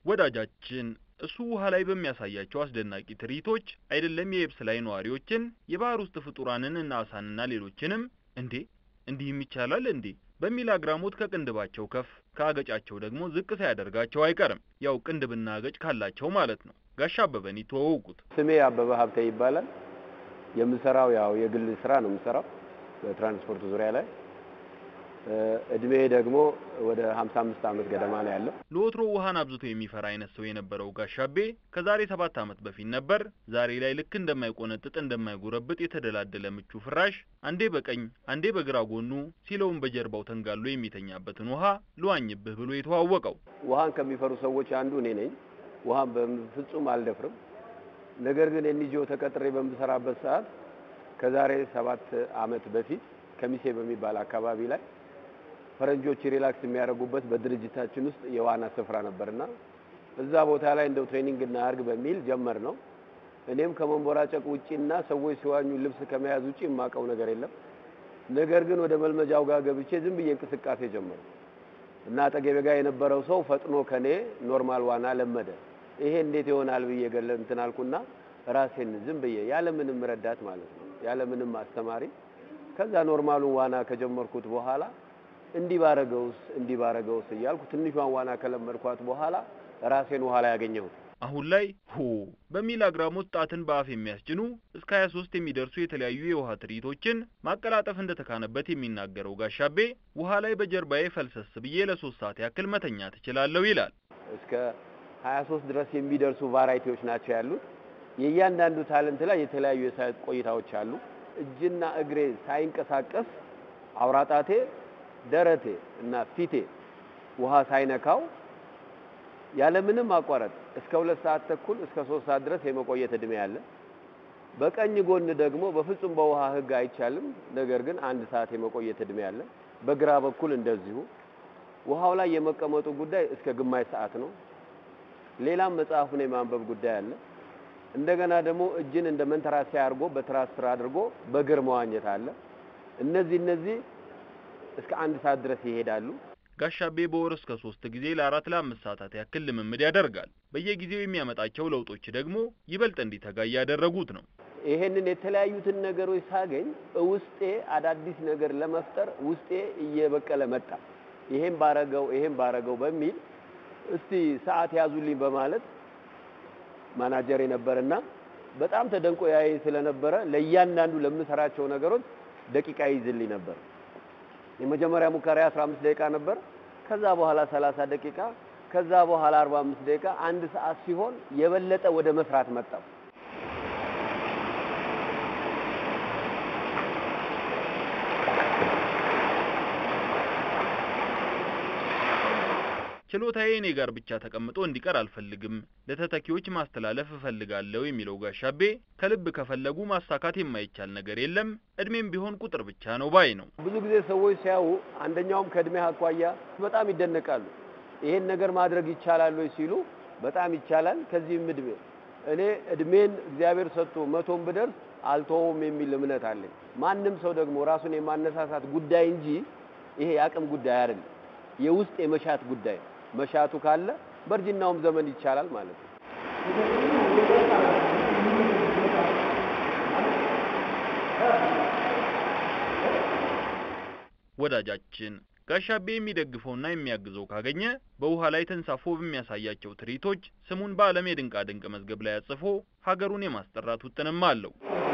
ወዳጃችን እሱ ውሃ ላይ በሚያሳያቸው አስደናቂ ትርኢቶች አይደለም የየብስ ላይ ነዋሪዎችን የባህር ውስጥ ፍጡራንን እና አሳንና ሌሎችንም እንዴ እንዲህም ይቻላል እንዴ በሚል አግራሞት ከቅንድባቸው ከፍ ከአገጫቸው ደግሞ ዝቅ ሳያደርጋቸው አይቀርም። ያው ቅንድብና አገጭ ካላቸው ማለት ነው። ጋሻ አበበን ይተዋወቁት። ስሜ አበበ ሀብተ ይባላል። የምሰራው ያው የግል ስራ ነው የምሰራው በትራንስፖርት ዙሪያ ላይ እድሜ ደግሞ ወደ 55 ዓመት ገደማ ነው ያለው። ለወትሮ ውሃን አብዝቶ የሚፈራ አይነት ሰው የነበረው ጋሻቤ ከዛሬ ሰባት ዓመት በፊት ነበር ዛሬ ላይ ልክ እንደማይቆነጥጥ እንደማይጎረብጥ የተደላደለ ምቹ ፍራሽ አንዴ በቀኝ አንዴ በግራ ጎኑ ሲለውን በጀርባው ተንጋሎ የሚተኛበትን ውሃ ልዋኝብህ ብሎ የተዋወቀው። ውሃን ከሚፈሩ ሰዎች አንዱ እኔ ነኝ። ውሃን በፍጹም አልደፍርም። ነገር ግን ኤንጂኦ ተቀጥሬ በምሰራበት ሰዓት ከዛሬ ሰባት ዓመት በፊት ከሚሴ በሚባል አካባቢ ላይ ፈረንጆች ሪላክስ የሚያደርጉበት በድርጅታችን ውስጥ የዋና ስፍራ ነበርና እዛ ቦታ ላይ እንደው ትሬኒንግ እናድርግ በሚል ጀመር ነው። እኔም ከመንቦራጨቅ ውጪና ሰዎች ሲዋኙ ልብስ ከመያዝ ውጪ የማውቀው ነገር የለም። ነገር ግን ወደ መልመጃው ጋር ገብቼ ዝም ብዬ እንቅስቃሴ ጀመሩ እና አጠገቤ ጋር የነበረው ሰው ፈጥኖ ከኔ ኖርማል ዋና ለመደ። ይሄ እንዴት ይሆናል ብዬ ገለ እንትን አልኩና ራሴን ዝም ብዬ ያለምንም ረዳት ማለት ነው ያለምንም አስተማሪ ከዛ ኖርማሉን ዋና ከጀመርኩት በኋላ እንዲህ ባረገውስ እንዲህ ባረገውስ እያልኩ ትንሿን ዋና ከለመድኳት በኋላ ራሴን ውሃ ላይ ያገኘሁት። አሁን ላይ ሆ በሚል አግራሞት ጣትን በአፍ የሚያስጭኑ እስከ 23 የሚደርሱ የተለያዩ የውሃ ትርኢቶችን ማቀላጠፍ እንደተካነበት የሚናገረው ጋሻቤ ውሃ ላይ በጀርባዬ ፈልሰስ ብዬ ለሶስት ሰዓት ያክል መተኛ ትችላለሁ ይላል። እስከ 23 ድረስ የሚደርሱ ቫራይቲዎች ናቸው ያሉት። የእያንዳንዱ ታለንት ላይ የተለያዩ የሰዓት ቆይታዎች አሉ። እጅና እግሬ ሳይንቀሳቀስ አውራጣቴ ደረቴ እና ፊቴ ውሃ ሳይነካው ያለምንም ማቋረጥ እስከ ሁለት ሰዓት ተኩል እስከ ሶስት ሰዓት ድረስ የመቆየት እድሜ አለ። በቀኝ ጎን ደግሞ በፍጹም በውሃ ሕግ አይቻልም። ነገር ግን አንድ ሰዓት የመቆየት እድሜ አለ። በግራ በኩል እንደዚሁ ውሃው ላይ የመቀመጡ ጉዳይ እስከ ግማሽ ሰዓት ነው። ሌላም መጽሐፉን የማንበብ ጉዳይ አለ። እንደገና ደግሞ እጅን እንደ መንተራሲያ አድርጎ በትራስ ስር አድርጎ በእግር መዋኘት አለ። እነዚህ እነዚህ እስከ አንድ ሰዓት ድረስ ይሄዳሉ። ጋሻቤ በወር እስከ ሶስት ጊዜ ለአራት ለአምስት ሰዓታት ያክል ልምምድ ያደርጋል። በየጊዜው የሚያመጣቸው ለውጦች ደግሞ ይበልጥ እንዲተጋ እያደረጉት ነው። ይሄንን የተለያዩትን ነገሮች ሳገኝ ውስጤ አዳዲስ ነገር ለመፍጠር ውስጤ እየበቀለ መጣ። ይሄን ባረገው ይሄን ባረገው በሚል እስቲ ሰዓት ያዙልኝ በማለት ማናጀር የነበረና በጣም ተደንቆ ያይ ስለነበረ ለእያንዳንዱ ለምሰራቸው ነገሮች ደቂቃ ይዝልኝ ነበር። የመጀመሪያ ሙከራ 15 ደቂቃ ነበር። ከዛ በኋላ 30 ደቂቃ፣ ከዛ በኋላ 45 ደቂቃ፣ አንድ ሰዓት ሲሆን የበለጠ ወደ መስራት መጣው። ችሎታዬ እኔ ጋር ብቻ ተቀምጦ እንዲቀር አልፈልግም፣ ለተተኪዎች ማስተላለፍ እፈልጋለሁ የሚለው ጋሻቤ ከልብ ከፈለጉ ማሳካት የማይቻል ነገር የለም፣ እድሜም ቢሆን ቁጥር ብቻ ነው ባይ ነው። ብዙ ጊዜ ሰዎች ሲያዩ አንደኛውም ከእድሜ አኳያ በጣም ይደነቃሉ። ይሄን ነገር ማድረግ ይቻላል ወይ ሲሉ በጣም ይቻላል። ከዚህም እድሜ እኔ እድሜን እግዚአብሔር ሰጥቶ መቶም ብደርስ አልተወውም የሚል እምነት አለኝ። ማንም ሰው ደግሞ ራሱን የማነሳሳት ጉዳይ እንጂ ይሄ የአቅም ጉዳይ አይደለም፣ የውስጥ የመሻት ጉዳይ መሻቱ ካለ በእርጅናውም ዘመን ይቻላል ማለት ነው። ወዳጃችን ጋሻቤ የሚደግፈውና የሚያግዘው ካገኘ በውሃ ላይ ተንሳፎ በሚያሳያቸው ትርኢቶች ስሙን በዓለም የድንቃ ድንቅ መዝገብ ላይ አጽፎ ሀገሩን የማስጠራት ውጥንም አለው።